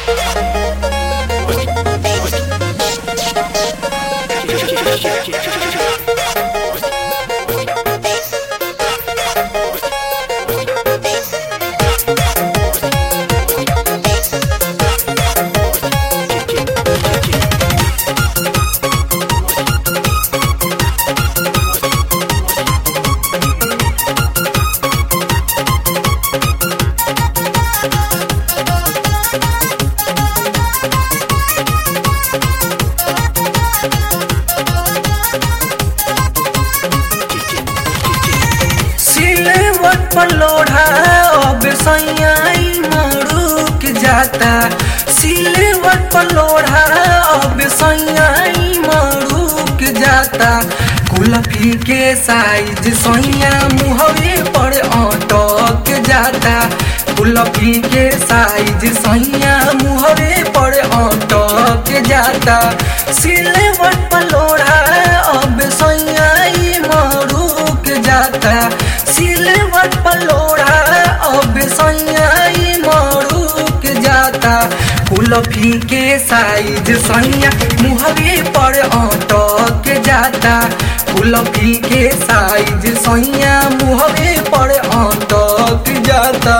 सिलवट पर लोढ़ा अब सैयाई मरुक जाता सिलवट पर लोढ़ा अब सैयाई मरुक जाता कुल्फी के साइज सैया मुहवे पर अटक जाता कुल्फी के साइज सैया मुहवे पर अटक जाता सिलवट पर लोढ़ा अब सैयाई मरुक जाता सिलवट पर लोढ़ा अब सैयाई मरुक जाता कुल्फी के साइज सैया मुहवे पर अटक जाता कुल्फी के साइज सैया मुहवे पर अटक जाता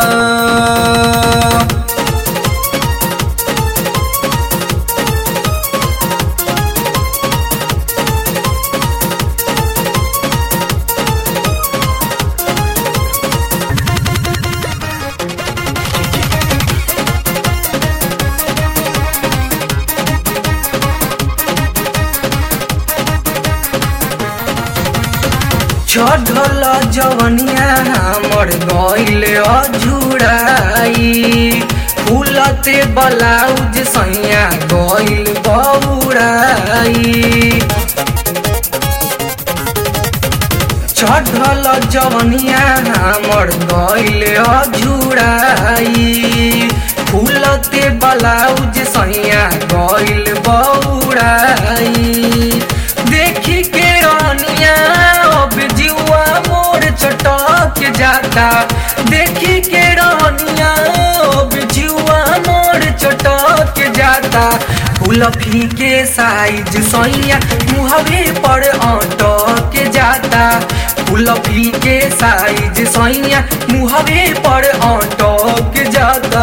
चढ़ल जवनिया हमर गइल अझुराई फूलते ब्लाउज सैया गइल बौराई चढ़ल जवनिया हमर गइल अझुराई फूलते ब्लाउज सैया गइल बौराई देखी के रानिया अब जुआ मोर चटक जाता देखी के रानिया अब जुआ मोर चटक जाता कुल्फी के साइज सैया मुहवे पर अटक जाता कुल्फी के साइज सैया मुहवे पर अटक जाता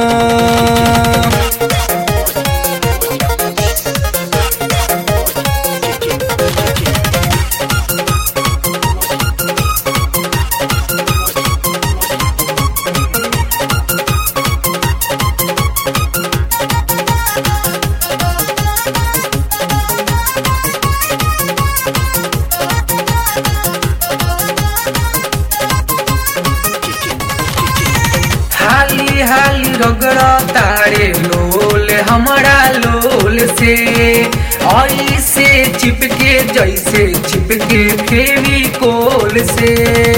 हाली हाली रगड़ तारे लोल हमारा लोल से ऐसे चिपके जैसे चिपके फेवी कोल से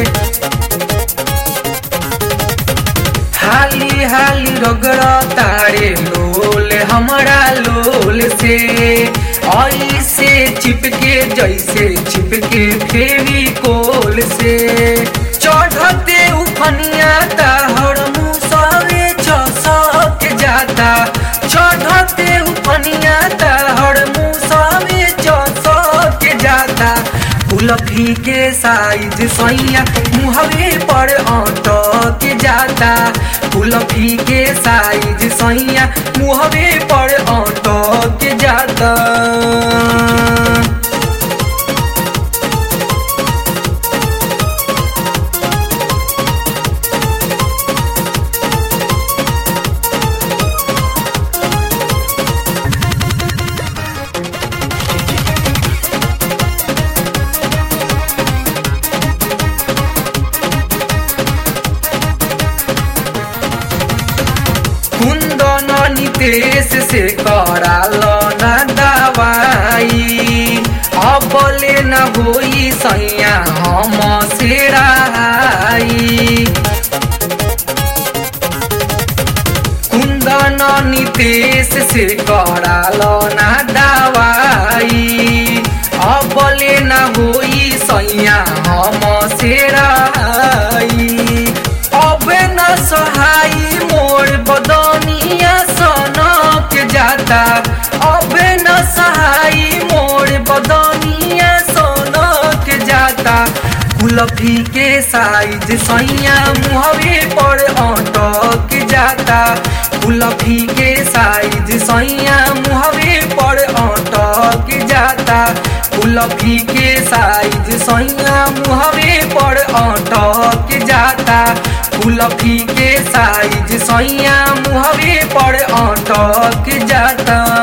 हाली हाली रगड़ तारे लोल हमारा लोल से ऐसे चिपके जैसे चिपके फेवी कोल से चढ़ते उफनिया ताहर मुसवे चसक जाता चढ़ते उफनिया ताहर मुसवे चसक जाता कुल्फी के साइज सैया मुहवे पर अटक जाता कुल्फी के साइज सैया मुहवे पर अटक जाता कुंदन नितेश से कराल न दवाई अबले न होई सैया हम सेराई कुंदन नितेश से कराल न दवाई अबले न होई सैया हम सेराई अब न सहाई मोर बदनिया सना जाता अब न सहाई मोर बदनिया सोनक जाता कुलफी के साइज सैया मुहवे पर अटक जाता कुलफी के साइज सैया मुहवे पर अटक जाता कुलफी के साइज सैया मुहवे पर अटक जाता कुलफी के साइज सैया मुहवे पर अटक जाता